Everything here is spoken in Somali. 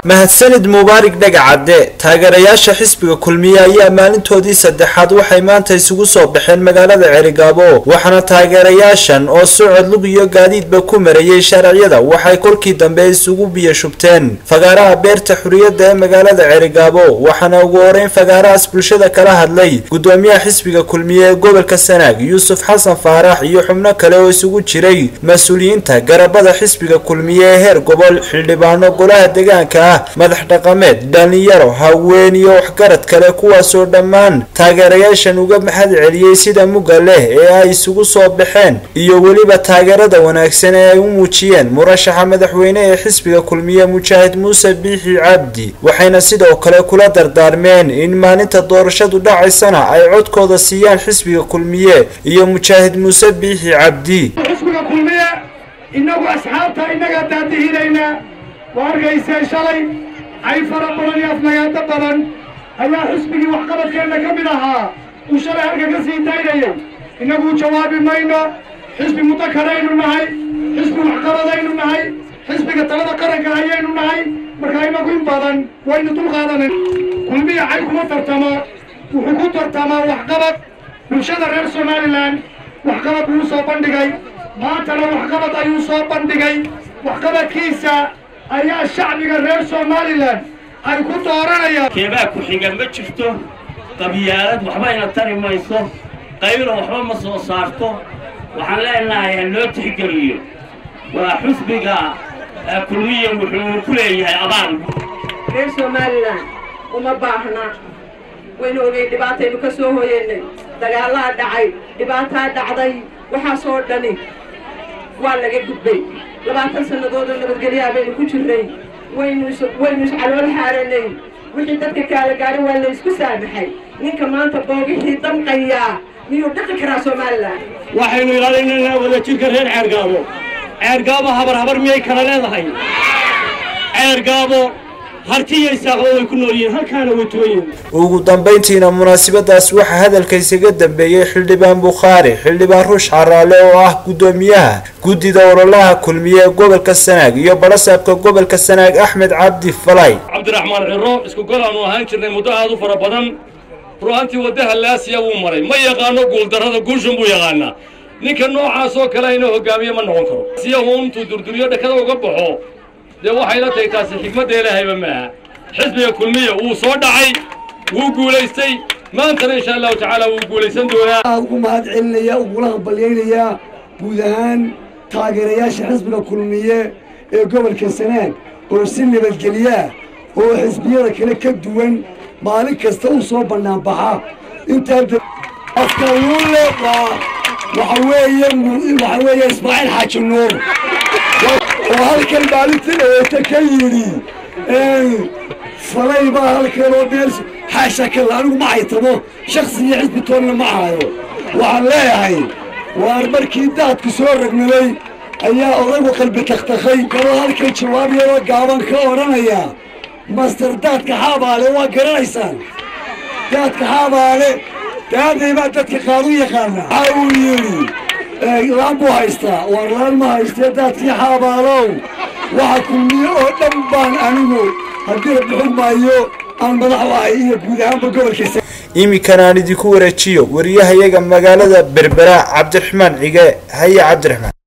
mahadsanid mubaarig dhagacadde taageerayaasha xisbiga kulmiye ayaa maalintoodii saddexaad waxay maanta isugu soo baxeen magaalada cerigaabo waxaana taageerayaashan oo socod lug iyo gaadiidba ku marayay sharciyada waxay kolkii dambe isugu biyo shubteen fagaaraha beerta xuriyadda ee magaalada cerigaabo waxaana ugu horeyn fagaarahaas bulshada kala hadlay gudoomiyaha xisbiga kulmiye ee gobolka sanaag yuusuf xasan faarax iyo xubno kale oo isugu jiray mas-uuliyiinta garabada xisbiga kulmiye ee heer gobol xildhibaano golaha deegaanka ah madax dhaqameed dhalinyaro haween iyo waxgarad kale kuwaasoo dhammaan taageerayaashan uga mahad celiyey sida mugga leh ee ay isugu soo baxeen iyo weliba taageerada wanaagsan ee ay u muujiyeen murashaxa madaxweyne ee xisbiga kulmiye mujaahid muuse biixi cabdi waxayna sidoo kale kula dardaarmeen in maalinta doorashadu dhacaysana ay codkooda siiyaan xisbiga kulmiye iyo mujaahid muuse biixi cabdi xisbiga kulmiye innagu asxaabta innagaa daadihinayna waa argaysee shalay ay fara badan iyo afnagaado badan ayaa xisbigii waxqabadkeenna ka mid ahaa uu shalay halka ka sii daynayay innagu jawaabi mayno xisbi mudakaraynu nahay xisbi waxqabadaynu nahay xisbiga talada qaranka ayaynu nahay marka innagu in badan waynu dulqaadanan kulmiya cay kuma tartamo wuxuu ku tartamaa waxqabad bulshada reer somalilan waxqabad buu soo bandhigay maantana waxqabad ayuu soo bandhigay waxqabadkiisa ayaa shacbiga reer somalilan ay ku dooranayaan keebaa ku xiga ma jirto qabyaalad waxbayna tari mayso qaylo waxba ma soo saarto waxaan leenahay ha loo tixgeliyo waa xusbiga kulmiya wuxuu ku leeyahay abaal reer somalilan uma baahna waynu ogey dhibaataynu ka soo hoyeynay dagaalaa dhacay dhibaataa dhacday waxaasoo dhani waa laga gudbay labaatan sannadoodoo nabadgelyaha baynu ku jirnay waynu waynu iscalool xaaranay wixii dadka kaala gaadhay waa la isku saamaxay ninka maanta boogihii damqayaa miyuu dhaqi karaa somalilan waxaynu ilaalinaynaa wadajirka reer ceergaabo ceergaabo habar habar miyay kala leedahay ceergaabo hartiyo isaaqo way ku nool yihiin halkaana way tuwan yihiin ugu dambayntiina munaasabadaas waxaa hadalka isaga dambeeyey xildhibaan bukhaari xildhibaan ruush caraale oo ah guddoomiyaha guddida ololaha kulmiye ee gobolka sanaag iyo balasaabka gobolka sanaag axmed cabdi falay cabdiraxmaan ciro isku gol aanu ahaan jirnay muddo aad u fara badan ru'aantii waddaha laasiya wuu maray ma yaqaano guuldarrada guushan buu yaqaanaa ninka noocaas oo kale inuu hogaamiye ma noqon karo siyahu intuu durduriyo dhakada uga baxo dee waxay la tahay taasi xikmadda ilaahayba maaha xisbiga kulmiya wuu soo dhacay wuu guulaystay maantana insha allahu tacaala wuu guulaysan doonaa aad ugu mahad celinaya ugula hambalyaynayaa guud ahaan taageerayaasha xisbiga kulmiye ee gobolka sanaag oo si nabadgelyaa oo xisbiyada kale ka duwan maalin kasta u soo bannaanbaxa intaa afkaluule waa waxa weeye waxa weeye ismaaciil xaaji nuur oo halkan maalintii dhaweeta ka yidhi falay baa halkan oo meel xaasha kale anigu ma haytamo shaksi iyo xisbi toonna ma hayo waxaan leeyahay waar markii daadku soo ragnaday ayaa odaygu qalbi takhtakhay kaloo halkan jawaab yaroo gaaban ka odhanaya master daadka xaabaale waa garanaysaan daadka xaabaale daaday baa dadka qaar u yaqaana waxa uu yidhi laan buu haystaa waar laan ma haystee daadkii xaabaalow waxa kulmiye oo dhan baan anigu haddii la bixin maayo aan madax u ahay iyo guud ahaanba gobolkiisa iminkana aan idinku wareejiyo wariyahayaga magaalada berbera cabdiraxmaan cige haye cabdiraxmaan